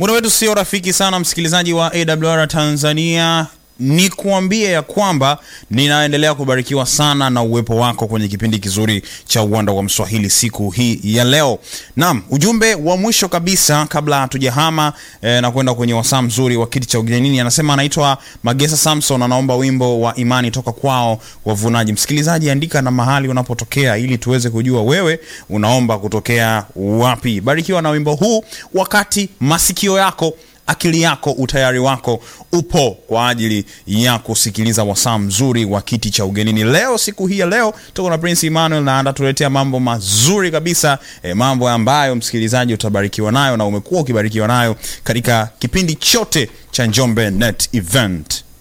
Muda wetu sio rafiki sana, msikilizaji wa AWR Tanzania. Ni kuambie ya kwamba ninaendelea kubarikiwa sana na uwepo wako kwenye kipindi kizuri cha uwanda wa Mswahili siku hii ya leo. Naam, ujumbe wa mwisho kabisa kabla hatujahama eh, na kwenda kwenye wasaa mzuri wa kiti cha ugenini, anasema anaitwa Magesa Samson, anaomba wimbo wa imani toka kwao wavunaji. Msikilizaji, andika na mahali unapotokea ili tuweze kujua wewe unaomba kutokea wapi. Barikiwa na wimbo huu wakati masikio yako akili yako utayari wako upo kwa ajili ya kusikiliza wasaa mzuri wa kiti cha ugenini leo siku hii ya leo tuko na prince emmanuel na anatuletea mambo mazuri kabisa e, mambo ambayo msikilizaji utabarikiwa nayo na umekuwa ukibarikiwa nayo katika kipindi chote cha njombe net event